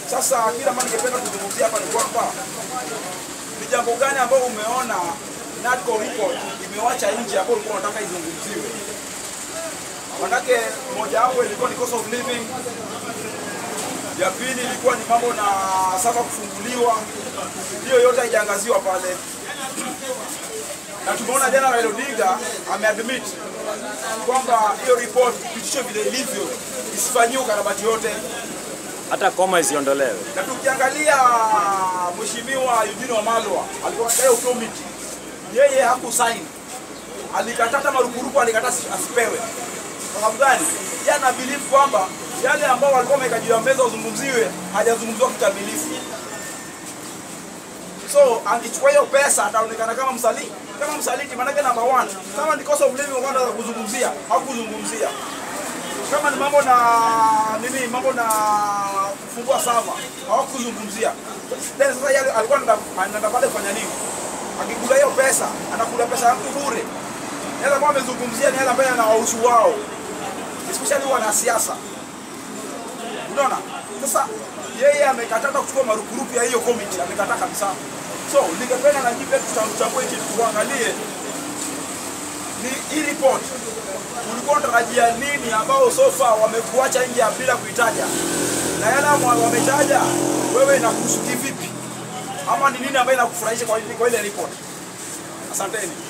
Sasa kila mara ningependa kuzungumzia hapa ni kwamba ni jambo gani ambalo umeona NADCO report imewacha nje ambayo ulikuwa unataka izungumziwe? Manake moja wapo ilikuwa ni cost of living, ya pili ilikuwa ni mambo na sasa kufunguliwa, hiyo yote haijaangaziwa pale, na tumeona jana Raila Odinga ameadmit kwamba hiyo report ipitishe vile ilivyo, isifanyiwe ukarabati yote hata koma isiondolewe. na tukiangalia mheshimiwa Eugene Wamalwa alikuwa katika hiyo committee, yeye hakusign, alikataa hata marupurupu, alikataa asi- asipewe. Kwa sababu gani? Yeye ana believe kwamba yale ambao walikuwa wameweka juu ya meza uzungumziwe hajazungumziwa kikamilifu. So angechukua hiyo pesa ataonekana kama msaliti, kama msaliti. Maanake number one, kama ni cost of living wakati wa kuzungumzia hakuzungumzia kama ni mambo na nini, mambo na kufungua sava hawakuzungumzia. Then sasa yale alikuwa anataka- anataka pale kufanya nini? Akikula hiyo pesa, anakula pesa ya mtu bure. Yale ambayo amezungumzia ni yale ambayo yanawahusu wao, especially wanasiasa. Unaona? Sasa yeye amekataa hata kuchukua marupurupu ya hiyo committee, amekataa kabisa. So ningependa na nyinyi pia tuchambue hiki tuangalie ni hii report ulikuwa unatarajia nini ambao so far wamekuacha nje ya bila kuitaja, na yale ambao wametaja wewe inakuhusu kivipi, ama ni nini ambayo inakufurahisha kwa ile kwa ile report? Asanteni.